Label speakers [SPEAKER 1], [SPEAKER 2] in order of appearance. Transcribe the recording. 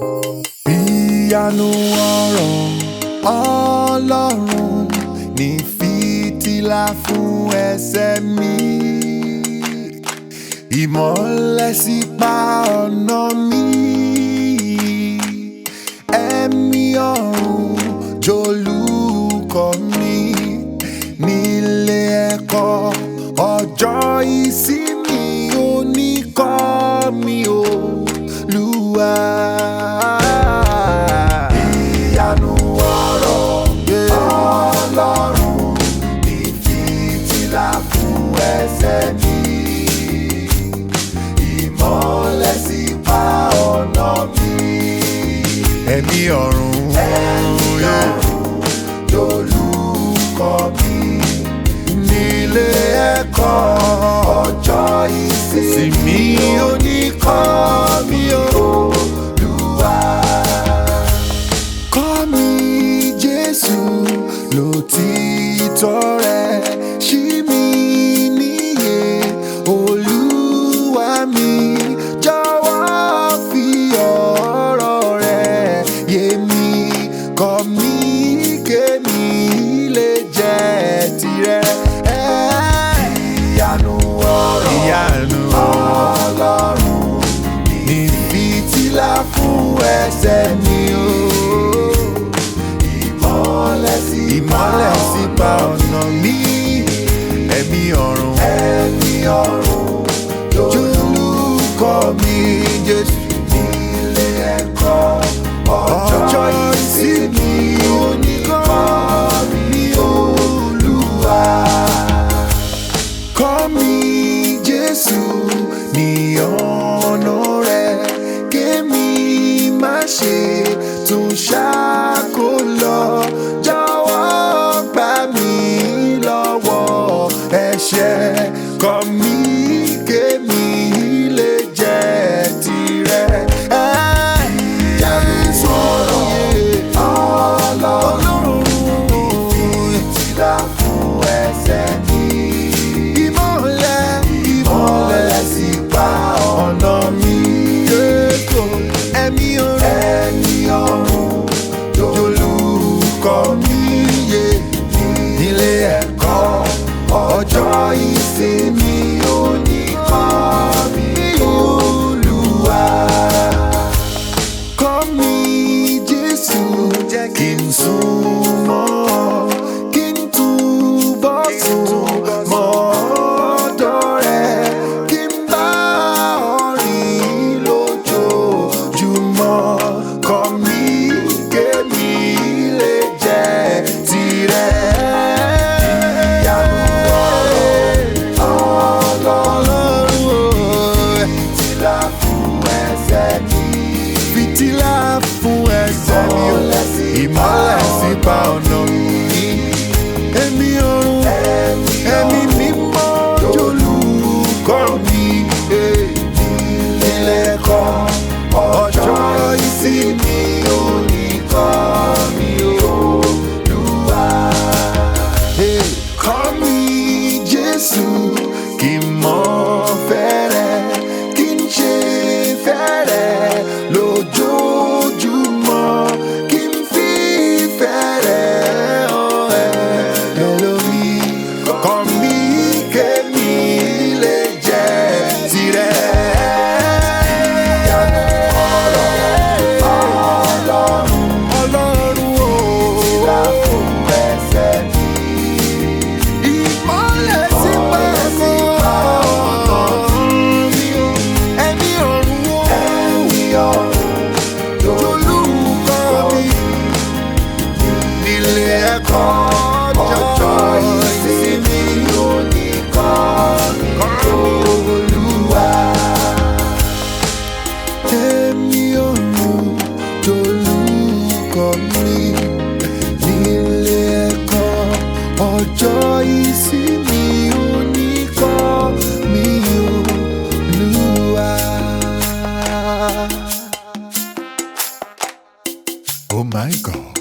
[SPEAKER 1] ìyanu ọ̀rọ̀ ọlọ́run ní fìtílà fún ẹsẹ̀ mi ìmọ́lẹ̀ sípa ọ̀nà mi ẹ̀mí ọ̀run jolúkọ mi nílé ẹ̀kọ́ ọjọ́ ìsinmi oníkọ́ mi Olúwa. Ìyanu ọ̀rọ̀ Ọlọ́run ní fìtílà fún ẹsẹ̀ mi. Ìmọ́lẹ̀ sípa ọ̀nà mi. Ẹ̀mí ọ̀run lolùkọ́ mi. Nílé ẹ̀kọ́ ọjọ́ ìsinmi oníkọ́ mi Olúwa kọ́ mi Jésù lòtítọ́ rẹ̀ ṣí mi níyè Olúwa mi jọ̀wọ́ fi ọ̀rọ̀ rẹ̀ yé mi kọ́ mi kémi lè jẹ́ tirẹ̀. Ìyanu ọ̀rọ̀ ìyanu Ọlọ́run ní fìtílà fún ẹsẹ̀ mi o. Ìmọ́lẹ̀ sí ìmọ́lẹ̀ sí pa ọ̀nà mi. Ẹ̀mí ọ̀run ẹ̀mí ọ̀run lórúkọ mi Jésù. Nílé ẹ̀kọ́ ọjọ́ ìsinmi oníkọ́ mi Olúwa kọ́ mi Jésù ní ọ̀nà rẹ̀ kémi má ṣe tún ṣáko lọ jọ̀wọ́ gbà mí lọ́wọ́ ẹ̀ṣẹ̀ kọ́ mi kémi lè jẹ́ tirẹ̀. Jésù Ọlọ́run ìfìtílà fún ẹsẹ̀ mi ìmọ̀lẹ̀ ìmọ̀lẹ̀ sí pa ọ̀nà mi. Jésù ẹ̀mí ọ̀run ẹ̀mí ọ̀run jolúkọ mi yé nílé ẹ̀kọ́ ọjọ́ ìsinmi oníkọ́ mi Olúwa. Kọ́ mi Jésù jẹ́ kí n súnmọ́ kí n túbọ̀ súnmọ́ ọ̀dọ̀ rẹ̀ kí n bá ọ rìn lójoojúmọ́. Kọ́ mi kémi lè jẹ́ tirẹ̀. Ìyanu Ọlọ́run fìtílà fún ẹsẹ̀ mi. Fìtílà fún ẹsẹ̀ mi o. Ìmọ́lẹ̀ sípa ọ̀nà mi. Ẹ̀mí ọ̀run ẹ̀mí mímọ́ jolúkọ́ mi. Ilé ẹ̀kọ́ ọjọ́ ìsinmi oníkọ́ mi Olúwa. Hey, Kọ́ mi Jésù kí n mọ̀ fẹ́rẹ̀ kí n ṣe fẹ́rẹ̀ lójoojúmọ́ kí n fi fẹ́rẹ̀ hàn ẹ́ lórí. Kọ́ mi kémi lè jẹ́ tirẹ̀. Ọlọ́run o. Ìlà fún ẹsẹ̀ mi ìmọ́lẹ̀ sí pẹ̀lú ẹ̀mí ọ̀run ó jolúkọ mi nílé ẹ̀kọ́ ọjọ́ ìsinmi oníkọ́ Olúwa. Ẹ̀mí ọ̀run jolúkọ mi nílé ẹ̀kọ́ ọjọ́ ìsinmi oníkọ́ mi Olúwa. Oh my God.